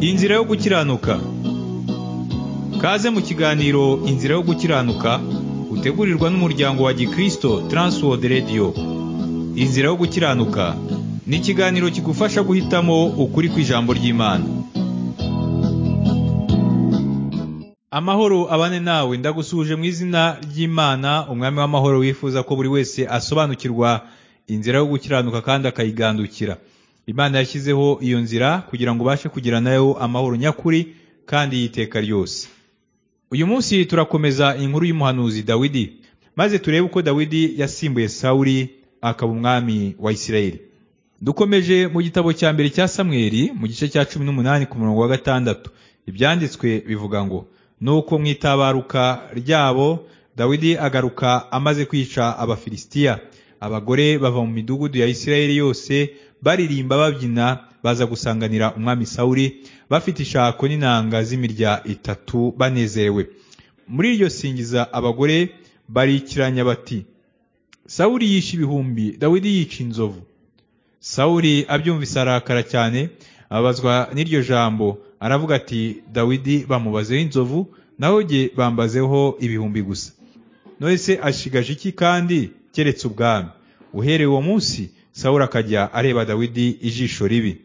Inzira yo gukiranuka Kaze mu kiganiro Inzira yo gukiranuka utegurirwa n'umuryango wa Gikristo Transworld Radio Inzira yo gukiranuka ni ikiganiro kigufasha guhitamo ukuri kw'ijambo ry'Imana Amahoro abane nawe ndagusuje mu izina ry'Imana umwami w'amahoro wifuza ko buri wese asobanukirwa inzira yo gukiranuka kandi akayigandukira Imana yashyizeho iyo nzira kugira ngo ubashe kugira nayo amahoro nyakuri kandi y'iteka ryose uyu munsi turakomeza inkuru y'umuhanuzi Dawidi maze turebe uko Dawidi yasimbuye Sawuli akaba umwami wa Isirayeli dukomeje mu gitabo cya mbere cya Samweli mu gice cya cumi n'umunani ku murongo wa gatandatu ibyanditswe bivuga ngo nuko mu itabaruka ryabo Dawidi agaruka amaze kwica abafilisitiya abagore bava mu midugudu ya Isirayeli yose baririmba babyina baza gusanganira umwami Sawuli bafite ishako n'inanga z'imirya itatu banezerewe muri iryo singiza abagore barikiranya bati Sawuli yishe ibihumbi Dawidi yica inzovu Sawuli abyumvise arakara cyane ababazwa n'iryo jambo aravuga ati Dawidi bamubazeho inzovu naho jye bambazeho ibihumbi gusa none se ashigaje iki kandi keretse ubwami uhereye uwo munsi sawura akajya areba dawidi ijisho ribi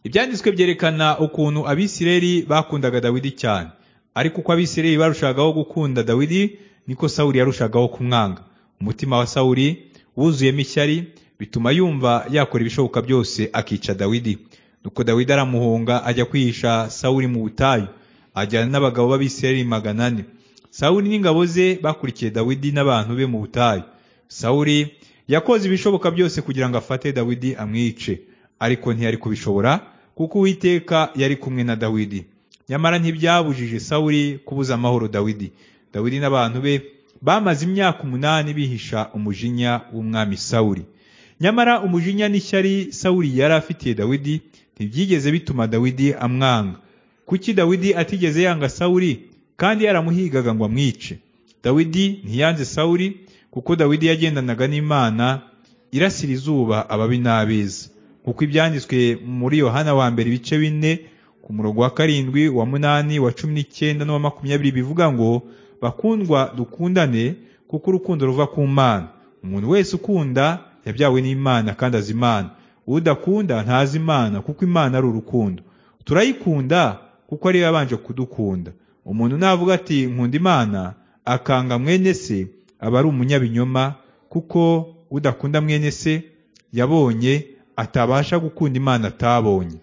ibyanditswe byerekana ukuntu abisireri bakundaga dawidi cyane ariko uko abisireri barushagaho gukunda dawidi niko sawuri yarushagaho kumwanga umutima wa sawuri wuzuyemo ishyari bituma yumva yakora ibishoboka byose akica dawidi nuko dawidi aramuhunga ajya kwihisha sawuri mu butayu ajyana n'abagabo b'abisireri magana ane sawuri n'ingabo ze bakurikiye dawidi n'abantu be mu butayu sawuri yakoze ibishoboka byose kugira ngo afate Dawidi amwice ariko ntiyari kubishobora kuko Uwiteka yari kumwe na Dawidi nyamara ntibyabujije Sawuli kubuza amahoro Dawidi Dawidi n'abantu be bamaze imyaka umunani bihisha umujinya w'umwami Sawuli nyamara umujinya n'ishyari Sawuli yari afitiye Dawidi ntibyigeze bituma Dawidi amwanga kuki Dawidi atigeze yanga Sawuli kandi yaramuhigaga ngo amwice Dawidi ntiyanze Sawuli kuko Dawidi yagendanaga n'Imana irasira izuba ababi n'abeza kuko ibyanditswe muri Yohana wa mbere ibice bine ku murongo wa karindwi wa munani wa cumi n'icyenda n'uwa makumyabiri bivuga ngo bakundwa dukundane kuko urukundo ruva ku Mana umuntu wese ukunda yabyawe n'Imana kandi azi Imana udakunda ntazi Imana kuko Imana ari urukundo turayikunda kuko ari yabanje kudukunda umuntu navuga ati nkunda Imana akanga mwene se aba ari umunyabinyoma kuko udakunda mwene se yabonye atabasha gukunda imana atabonye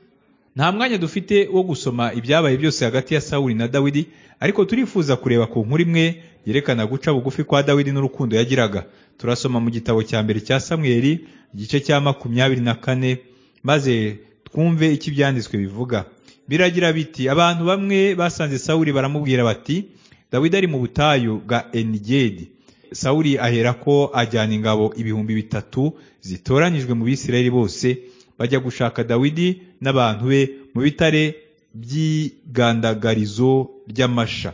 nta mwanya dufite wo gusoma ibyabaye byose hagati ya sawuli na dawidi ariko turifuza kureba ku nkuru imwe yerekana guca bugufi kwa dawidi n'urukundo yagiraga turasoma mu gitabo cya mbere cya samweri igice cya makumyabiri na kane maze twumve icyo ibyanditswe bivuga biragira biti abantu bamwe basanze sawuli baramubwira bati dawidi ari mu butayu bwa enigedi sawuli aherako ajyana ingabo ibihumbi bitatu zitoranyijwe mu bisirayeli bose bajya gushaka dawidi n'abantu be mu bitare by'igandagarizo ry'amasha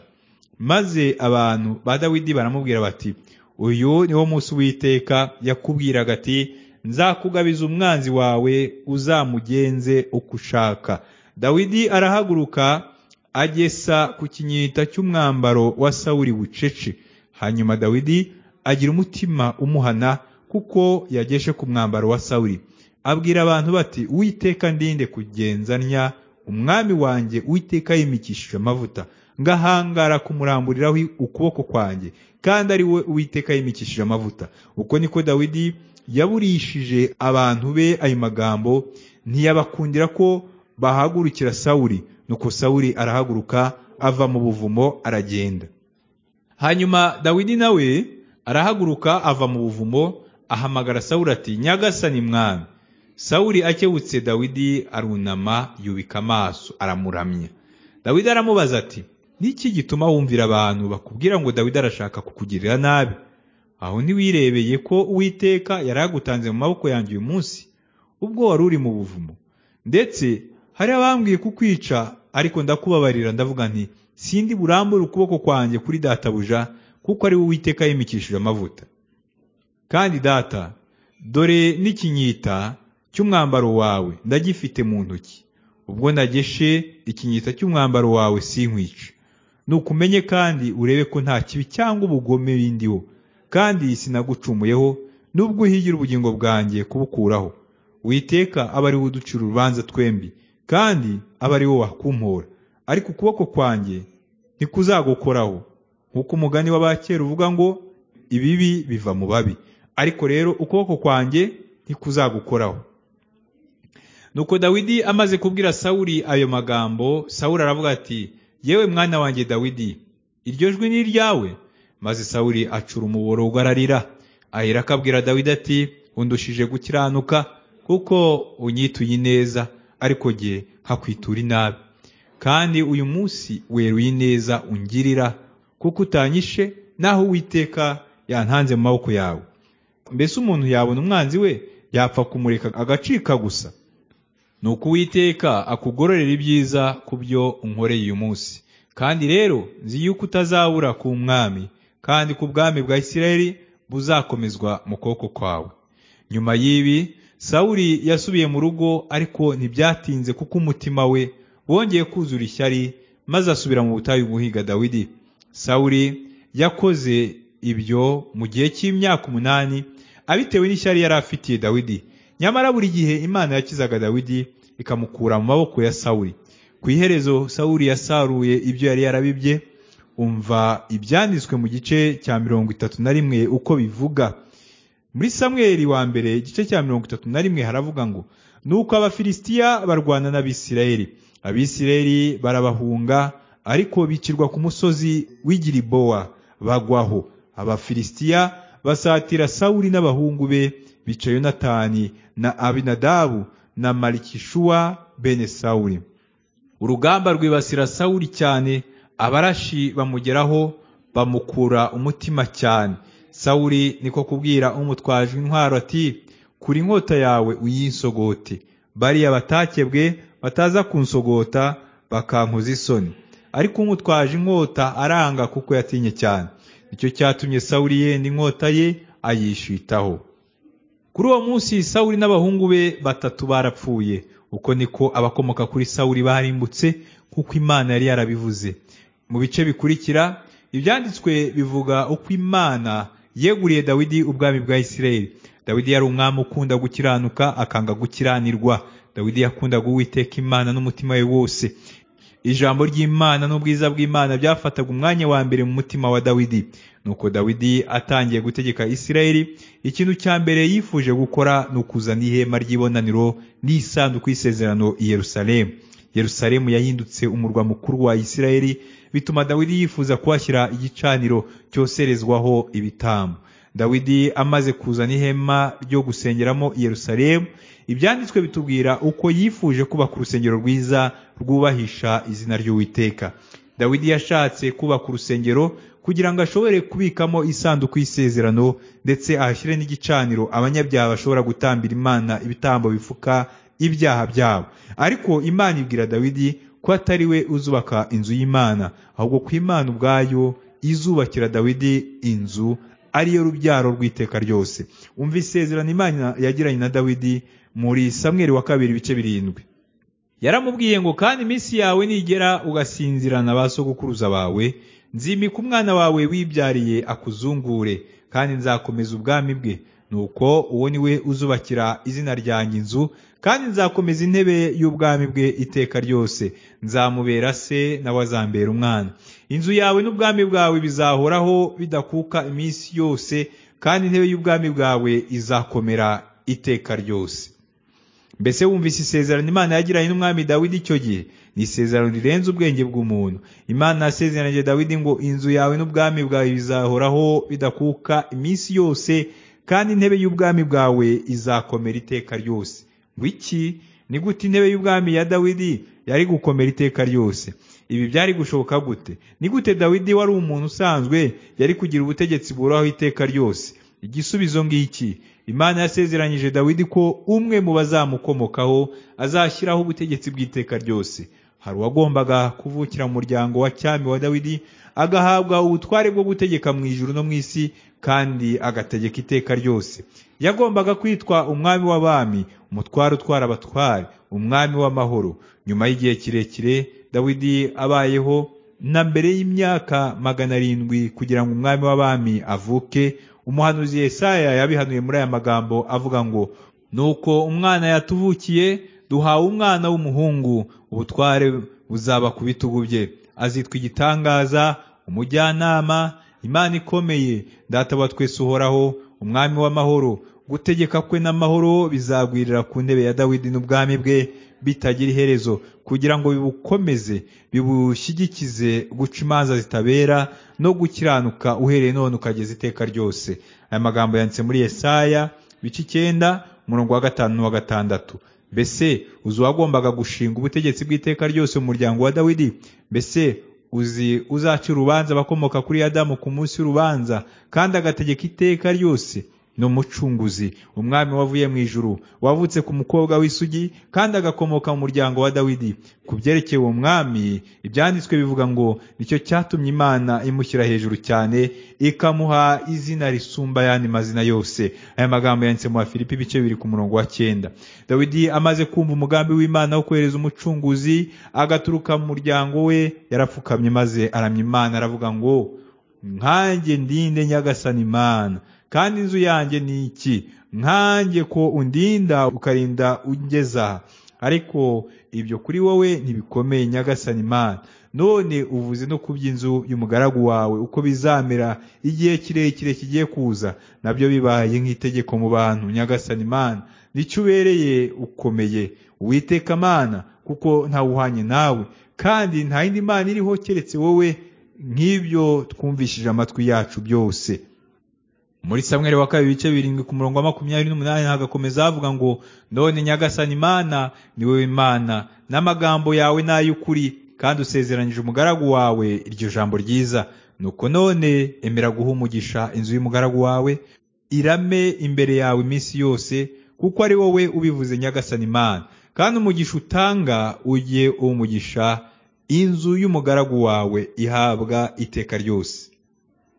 maze abantu ba dawidi baramubwira bati uyu niwo munsi w'iteka yakubwiraga ati nzakugabiza umwanzi wawe uzamugenze uko ushaka dawidi arahaguruka agesa ku kinyita cy'umwambaro wa sawuli bucece hanyuma dawidi agira umutima umuhana kuko yageshe ku mwambaro wa sawuli abwira abantu bati uwiteka ndinde kugenzanya umwami wanjye uwiteka yimikishije amavuta ngahangara kumuramburiraho ukuboko kwanjye kandi ari we uwiteka yimikishije amavuta uko niko dawidi yaburishije abantu be ayo magambo ntiyabakundira ko bahagurukira sawuli nuko sawuli arahaguruka ava mu buvumo aragenda hanyuma dawidi nawe arahaguruka ava mu buvumo ahamagara sawuli ati nyagasani mwami sawuli akebutse dawidi arunama yubika amaso aramuramya dawidi aramubaza ati niki gituma wumvira abantu bakubwira ngo dawidi arashaka kukugirira nabi aho ntiwirebeye ko uwiteka yari agutanze mu maboko yanjye uyu munsi ubwo wari uri mu buvumo ndetse hari abambwiye kukwica ariko ndakubabarira ndavuga nti sindi burambure ukuboko kwanjye kuri databuja kuko ari we uwiteka yimikishije amavuta kandi data dore n'ikinyita cy'umwambaro wawe ndagifite mu ntoki ubwo nageshe ikinyita cy'umwambaro wawe sinkwice nukumenye kandi urebe ko nta kibi cyangwa ubugome bindiho kandi sinagucumuyeho nubwo uhigira ubugingo bwanjye kubukuraho witeka aba ari we uducira urubanza twembi kandi aba ari wowe wakumpora ariko ukuboko kwanjye ntikuzagukoraho nk'uko umugani w'abakera uvuga ngo ibibi biva mu babi ariko rero ukuboko kwanjye ntikuzagukoraho nuko dawidi amaze kubwira sawuli ayo magambo sawuli aravuga ati yewe mwana wanjye dawidi iryo jwi ni iryawe maze sawuli acura umuborogo ararira ahera akabwira dawidi ati undushije gukiranuka kuko unyituye ineza ariko jye nkakwitura inabi kandi uyu munsi weruye ineza ungirira kuko utanyishe naho uwiteka yantanze mu maboko yawe mbese umuntu yabona umwanzi we yapfa kumureka agacika gusa ni uko uwiteka akugororera ibyiza ku byo unkoreye uyu munsi kandi rero nzi yuko utazabura ku mwami kandi ku bwami bwa isirayeli buzakomezwa mu kuboko kwawe nyuma y'ibi sawuli yasubiye mu rugo ariko ntibyatinze kuko umutima we wongeye kuzura ishyari maze asubira mu butayu guhiga dawidi sawuli yakoze ibyo mu gihe cy'imyaka umunani abitewe n'ishyari yari afitiye dawidi nyamara buri gihe imana yakizaga dawidi ikamukura mu maboko ya sawuli ku iherezo sawuli yasaruye ibyo yari yarabibye umva ibyanditswe mu gice cya mirongo itatu na rimwe uko bivuga muri samweri wa mbere igice cya mirongo itatu na rimwe haravuga ngo nuko abafilisitiya barwana n'abisirayeli abisirayeli barabahunga ariko bicirwa ku musozi w'igiribowa bagwaho abafilisitiya basatira sawuli n'abahungu be bica yonatani na abinadabu na marikishuwa bene sawuli urugamba rwibasira sawuli cyane abarashi bamugeraho bamukura umutima cyane sawuli niko kubwira umutwaje intwaro ati kuri inkota yawe uyinsogote bariya batakebwe bataza kunsogota bakankoza isoni ariko umutwaje inkota aranga kuko yatinye cyane nicyo cyatumye sawuli yenda inkota ye ayishitaho kuri uwo munsi sawuli n'abahungu be batatu barapfuye uko niko abakomoka kuri sawuli barimbutse kuko imana yari yarabivuze mu bice bikurikira ibyanditswe bivuga uko imana yeguriye dawidi ubwami bwa isirayeli dawidi yari umwami ukunda gukiranuka akanga gukiranirwa dawidi yakundaga uwiteka imana n'umutima we wose ijambo ry'imana n'ubwiza bw'imana byafataga umwanya wa mbere mu mutima wa dawidi nuko dawidi atangiye gutegeka isirayeli ikintu cya mbere yifuje gukora ni ukuzana ihema ry'ibonaniro n'isanduku y'isezerano i yerusalemu yerusalemu yahindutse umurwa mukuru wa isirayeli bituma dawidi yifuza kuhashyira igicaniro cyoserezwaho ibitambo dawidi amaze kuzana ihema ryo gusengeramo i yerusalemu ibyanditswe bitubwira uko yifuje kubaka urusengero rwiza rwubahisha izina ry'uwiteka dawidi yashatse kubaka urusengero kugira ngo ashobore kubikamo isanduku y'isezerano ndetse ahashyire n'igicaniro abanyabyaha bashobora gutambira imana ibitambo bifuka ibyaha byabo ariko imana ibwira dawidi ko atari we uzubaka inzu y'imana ahubwo ko imana ubwayo izubakira dawidi inzu ariyo rubyaro rw'iteka ryose umva isezerano imana yagiranye na dawidi muri samweri wa kabiri ibice birindwi yaramubwiye ngo kandi iminsi yawe nigera ugasinzirana ba sogokuruza bawe nzimika umwana wawe wibyariye akuzungure kandi nzakomeza ubwami bwe nuko uwo ni we uzubakira izina ryanjye inzu kandi nzakomeza intebe y'ubwami bwe iteka ryose nzamubera se nawe azambera umwana inzu yawe n'ubwami bwawe bizahoraho bidakuka iminsi yose kandi intebe y'ubwami bwawe izakomera iteka ryose mbese wumvise isezerano imana yagiranye n'umwami dawidi icyo gihe ni isezerano rirenze ubwenge bw'umuntu imana yasezeranyije dawidi ngo inzu yawe n'ubwami bwawe bizahoraho bidakuka iminsi yose kandi intebe y'ubwami bwawe izakomera iteka ryose wiki ni gute intebe y'ubwami ya dawidi yari gukomera iteka ryose ibi byari gushoboka gute ni gute dawidi wari umuntu usanzwe yari kugira ubutegetsi buhoraho iteka ryose igisubizo ngiki imana yasezeranyije dawidi ko umwe mu bazamukomokaho azashyiraho ubutegetsi bw'iteka ryose hari uwagombaga kuvukira mu muryango wa cyami wa dawidi agahabwa ubutware bwo gutegeka mu ijuru no mu isi kandi agategeka iteka ryose yagombaga kwitwa umwami w'abami umutware utwara abatware umwami w'amahoro nyuma y'igihe kirekire dawidi abayeho na mbere y'imyaka magana arindwi kugira ngo umwami w'abami avuke umuhanuzi Yesaya yabihanuye muri aya magambo avuga ngo nuko umwana yatuvukiye duhawe umwana w'umuhungu ubutware buzaba ku bitugu bye azitwa igitangaza umujyanama imana ikomeye data wa twese uhoraho umwami w'amahoro gutegeka kwe n'amahoro bizagwirira ku ntebe ya dawidi n'ubwami bwe bitagira iherezo kugira ngo bibukomeze bibushyigikize guca imanza zitabera no gukiranuka uhereye none ukageza iteka ryose aya magambo yanditse muri Yesaya bice icyenda umurongo wa gatanu n'uwa gatandatu mbese uzi uwagombaga gushinga ubutegetsi bw'iteka ryose mu muryango wa dawidi mbese uzi uzaca urubanza abakomoka kuri adamu ku munsi w'urubanza kandi agategeka iteka ryose ni umucunguzi umwami wavuye mu ijuru wavutse ku mukobwa w'isugi kandi agakomoka mu muryango wa dawidi ku byerekeye uwo mwami ibyanditswe bivuga ngo nicyo cyatumye imana imushyira hejuru cyane ikamuha izina risumba ayandi mazina yose aya magambo yanditse mu bafilipi ibice bibiri ku murongo wa cyenda dawidi amaze kumva umugambi w'imana wo kohereza umucunguzi agaturuka mu muryango we yarapfukamye maze aramya imana aravuga ngo nkanjye ndinde nyagasani imana kandi inzu yanjye ni iki nkanjye ko undinda ukarinda ungeza aha ariko ibyo kuri wowe ntibikomeye nyagasani imana none uvuze no ku by'inzu y'umugaragu wawe uko bizamera igihe kirekire kigiye kuza nabyo bibaye nk'itegeko mu bantu nyagasani imana nicyo ubereye ukomeye uwiteka amana kuko ntawuhanye nawe kandi nta yindi mana iriho keretse wowe nk'ibyo twumvishije amatwi yacu byose muri samweri wa kabiri ibice birindwi ku murongo wa makumyabiri n'umunani hagakomeza havuga ngo none nyagasani imana ni wowe imana n'amagambo yawe ni ay'ukuri kandi usezeranyije umugaragu wawe iryo jambo ryiza nuko none emera guha umugisha inzu y'umugaragu wawe irame imbere yawe iminsi yose kuko ari wowe ubivuze nyagasani imana kandi umugisha utanga ujye umugisha inzu y'umugaragu wawe ihabwa iteka ryose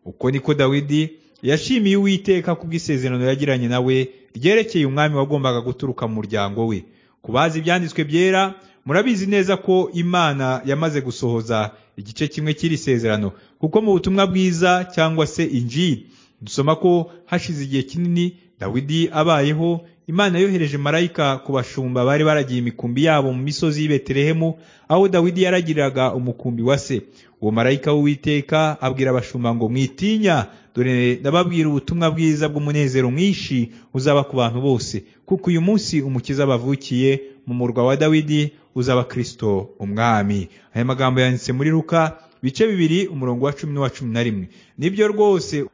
uko niko dawidi yashimiye uwiteka ku bw'isezerano yagiranye nawe ryerekeye umwami wagombaga guturuka mu muryango we ku bazi ibyanditswe byera murabizi neza ko imana yamaze gusohoza igice kimwe cy'iri sezerano kuko mu butumwa bwiza cyangwa se injiri dusoma ko hashize igihe kinini dawidi abayeho imana yohereje marayika ku bashumba bari baragiye imikumbi yabo mu misozi y'i betelehemu aho dawidi yaragiriraga umukumbi wa se uwo marayika w'uwiteka abwira abashumba ngo mwitinya dore ndababwira ubutumwa bwiza bw'umunezero mwinshi uzaba ku bantu bose kuko uyu munsi umukiza bavukiye mu murwa wa dawidi uzaba kirisito umwami aya magambo yanditse muri ruka bice bibiri umurongo wa cumi n'uwa cumi na rimwe nibyo rwose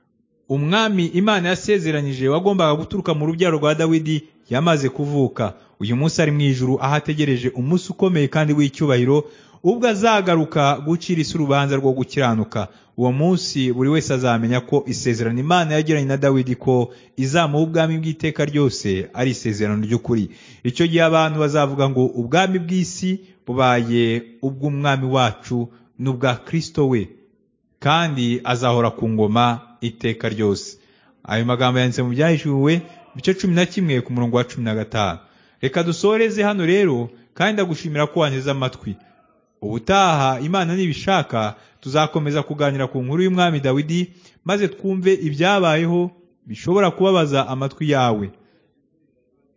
umwami imana yasezeranyije wagombaga guturuka mu rubyaro rwa dawidi yamaze kuvuka uyu munsi ari mu ijuru aho ategereje umunsi ukomeye kandi w'icyubahiro ubwo azagaruka gucira isi urubanza rwo gukiranuka uwo munsi buri wese azamenya ko isezerano imana yagiranye na dawidi ko izamuha ubwami bw'iteka ryose ari isezerano ry'ukuri icyo gihe abantu bazavuga ngo ubwami bw'isi bubaye ubw'umwami wacu n'ubwa kirisito we kandi azahora ku ngoma iteka ryose ayo magambo yanditse mu byahishuwe bice cumi na kimwe ku murongo wa cumi na gatanu reka dusoreze hano rero kandi ndagushimira ko wanteze amatwi ubutaha imana nibishaka tuzakomeza kuganira ku nkuru y'umwami dawidi maze twumve ibyabayeho bishobora kubabaza amatwi yawe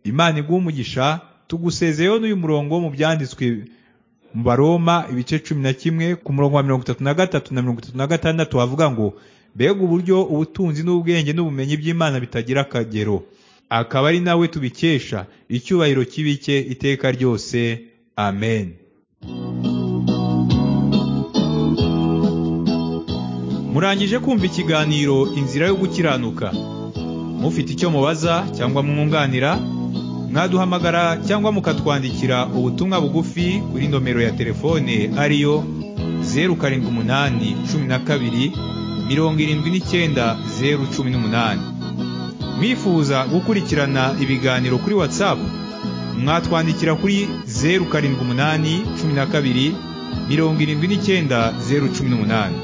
imana umugisha tugusezeyeho n'uyu murongo wo mu byanditswe mu baroma ibice cumi na kimwe ku murongo wa mirongo itatu na gatatu na mirongo itatu na gatandatu havuga ngo mbega uburyo ubutunzi n'ubwenge n'ubumenyi by'imana bitagira akagero akaba ari nawe tubikesha icyubahiro kibike iteka ryose amen murangije kumva ikiganiro inzira yo gukiranuka mufite icyo mubaza cyangwa mwunganira mwaduhamagara cyangwa mukatwandikira ubutumwa bugufi kuri nomero ya telefone ariyo zeru karindwi umunani cumi na kabiri mirongo irindwi n'icyenda zeru cumi n'umunani mwifuza gukurikirana ibiganiro kuri watsapu mwatwandikira kuri zeru karindwi umunani cumi na kabiri mirongo irindwi n'icyenda zeru cumi n'umunani